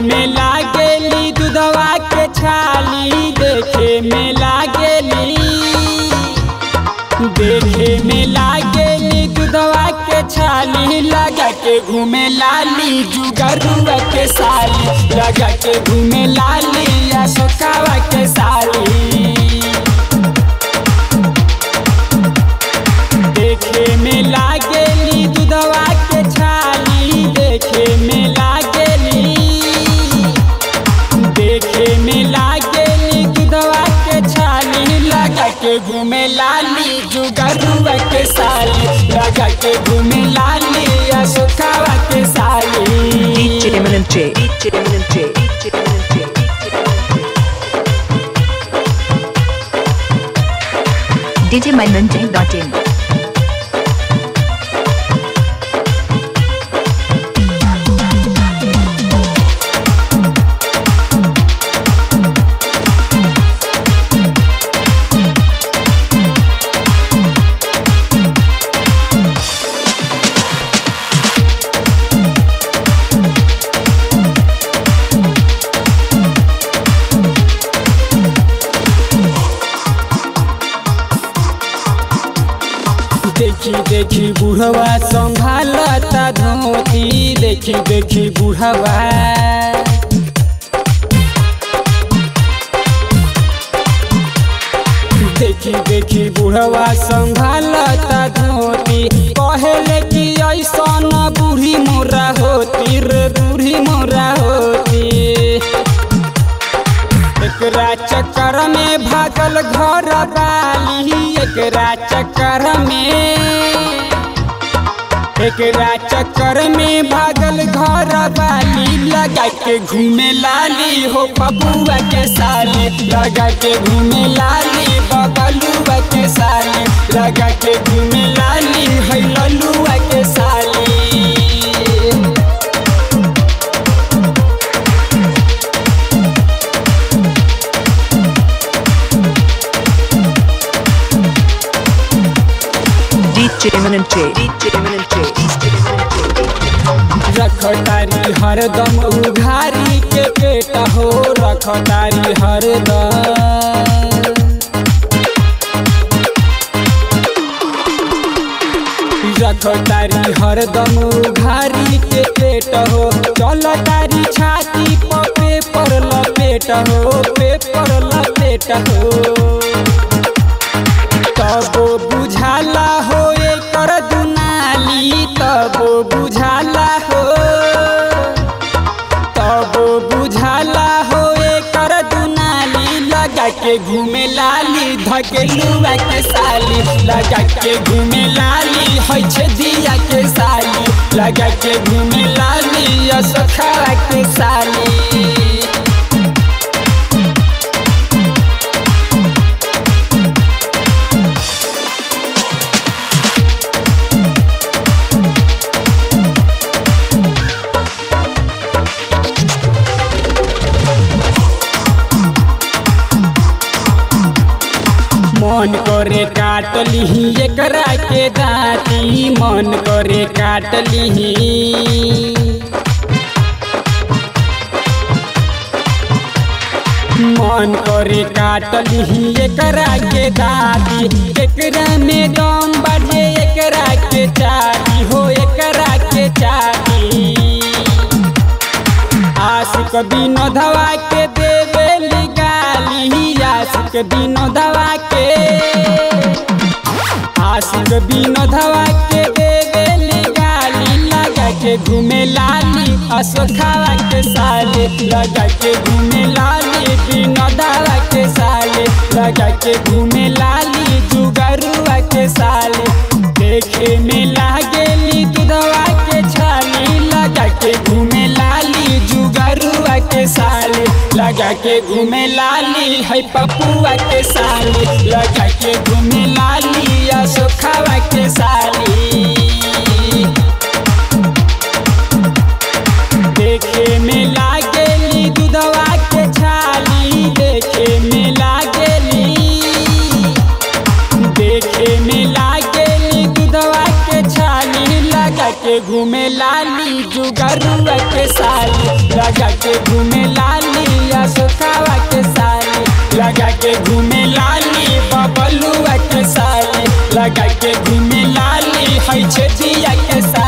में लागेली दूधवा के छाली देखे में लागेली देखे में लागेली दूधवा के छाली लगा के घूमे लाली जुगरुआ के साली लगा के घूमे लाली अशोकावा के साली देखे में लागेली दूधवा के छाली देखे में लागेली देखे में लागेली दूधवा के छाली लगा के घूमे लाली जुगरुआ के साली लगा के घूमे लाली अशोकावा के साली DJ Eminent J. DJ Eminent J. DJ Eminent J. DJManoj.in देखी देखी बुढ़वा संभालता धोती देखी देखी बुढ़वा देखी देखी बुढ़वा संभालता धोती कहले कि ऐसा न बूढ़ी मोरा होती रे बूढ़ी मोरा होती एकरा चक्कर में भागल घर वाली एकरा चक्कर में एकरा चक्कर में भागल घर वाली लगा के घूमे लाली हो बबुआ के साली लगा के घूमे लाली बबलुआ के साली लगा के घूमे लाली है ललुआ के साली DJ Eminent J. DJ Eminent J. DJ Eminent J. रखतारी हरदम उघारी के पेट हो रखतारी हरदम रखतारी हरदम उघारी के पेट हो चलतारी छाती पर पेपर लपेट हो पेपर लपेट हो तबो बुझाला हो एकर दुनाली तबो बुझाला हो तबो बुझाला हो एकर दुनाली लगा के घूमे लाली धकेलुआ के साली लगा के घूमे लाली है छे दिया के साली लगा के घूमे लाली असखा के साली मन करे काट लिही एकरा के दाती मन करे काट लिही मन करे काट लिही एकरा के दाती एकरा में दम बढ़े एकरा के चाटी हो एकरा के चाटी आशिक बिनो धवा के देवे गाली आशिक बिनो धवा के आशिक बिनो धवा के देवे गाली लगा के घूमे लाली अशोखावा के साले लगा के घूमे लाली बिनो धवा के साले लगा के घूमे लाली जुगरुआ के साले देखे में लागेली दूधवा के छाली लगा के घूमे लाली जुगरुआ के साले लगा के घूमे लाली है पपुआ के साले लगा के घूमे लाली अशोखावा के साली देखे में लागेली दूधवा के छाली देखे में लागेली देखे में लागेली दूधवा के छाली लगा के घूमे लाली जुगरुआ के साली लगा के घूमे लाली अशोकावा के साली लगा के घूमे लाली बबलुआ के साली लगा के घूमे लाली है छेदिया के साली